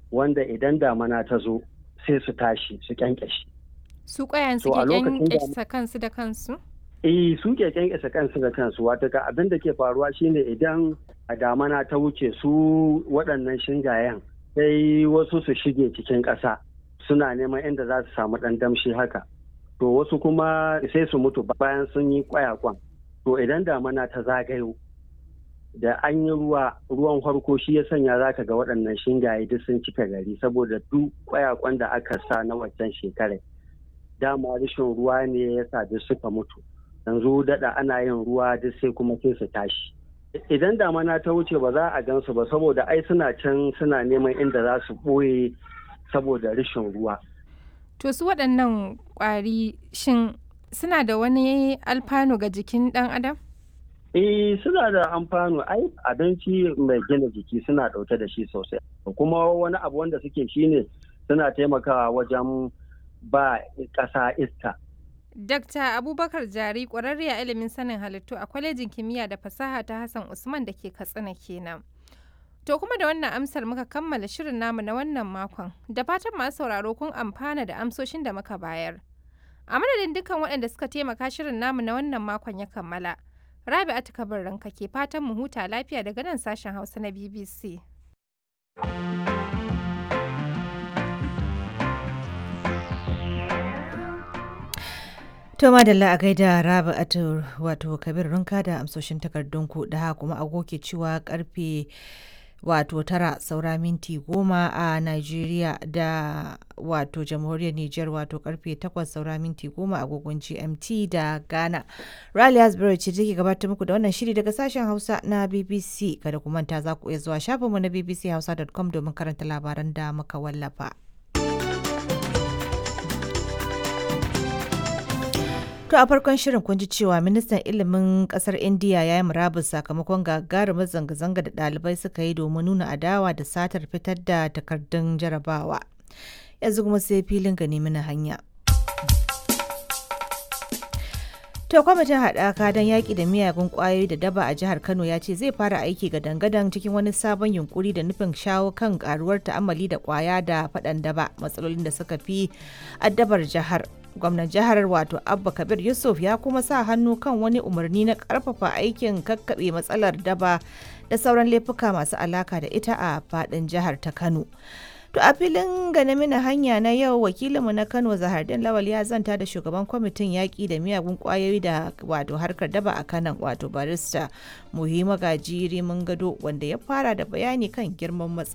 wanda idan damana ta zo sai su tashi su kyankyashi Su ƙwayan To, a suke lokacin da- kyankyasa kansu da kansu? eh su ke kyankyasa kansu da kansu wata ka abin da ke faruwa shine idan a damana ta wuce su waɗannan shingayen sai wasu su shige cikin ƙasa suna neman inda za su samu ɗan damshi haka to wasu kuma sai su mutu bayan sun yi kwayakwan to idan damana ta zagayo da an yi ruwa ruwan farko shi ya sanya za ka ga waɗannan shingaye duk sun cika gari saboda duk kwayakwan da aka sa na waccan shekarar dama rashin ruwa ne ya sa duk suka mutu yanzu daɗa ana yin ruwa duk sai kuma sai su tashi idan damana ta wuce ba za a gansu ba saboda ai suna can suna neman inda za su ɓoye saboda rashin ruwa To su waɗannan ƙwari shin suna da wani alfanu ga jikin ɗan adam? eh suna da amfano ai abinci mai gina jiki suna ɗauke da shi sosai kuma wani abu wanda suke shine suna taimakawa wajen ba ƙasa iska Dakta Abubakar Jari ƙwararre a ilimin sanin halittu a kwalejin kimiyya da fasaha ta Hassan Usman da ke Katsina kenan. To kuma da wannan amsar muka kammala shirin namu na wannan makon. Da fatan masu sauraro kun amfana da amsoshin da muka bayar. A madadin dukkan waɗanda suka taimaka shirin namu na wannan makon ya kammala. Rabi'atu Kabir ranka ke fatan mu huta lafiya daga nan sashen Hausa na BBC. To madalla a gaida Rabi'atu wato Kabir Runka da amsoshin takardunku da haka kuma agoke cewa karfe wato tara saura minti goma a Najeriya da wato jamhuriyar Nijar wato karfe takwas saura minti goma agogon GMT da Ghana. Rally Hasbury ce take gabatar muku da wannan shiri daga sashen Hausa na BBC kada ku manta za ku iya zuwa shafinmu na bbchausa.com domin karanta labaran da muka wallafa. To a farkon shirin kun ji cewa ministan ilimin kasar India ya yi murabus sakamakon gagarumar zanga-zanga da ɗalibai suka yi domin nuna adawa da satar fitar da takardun jarabawa. Yanzu kuma sai filin gani mana hanya. To kwamitin haɗaka don yaƙi da miyagun ƙwayoyi da daba a jihar Kano ya ce zai fara aiki ga dangadan cikin wani sabon yunkuri da nufin shawo kan ƙaruwar ta'ammali da ƙwaya da faɗan daba matsalolin da suka fi addabar jihar. gwamnan jihar wato abba kabir yusuf ya kuma sa hannu kan wani umarni na karfafa aikin kakkaɓe matsalar daba da sauran laifuka masu alaka da ita a fadin jihar ta kano to a filin gane mina hanya na yau wakilinmu na kano zahardin lawal ya zanta da shugaban kwamitin yaƙi da miyagun ƙwayoyi da wato harkar daba a kanan wato barista muhimma gajiri mun gado wanda ya fara da bayani kan girman matsalar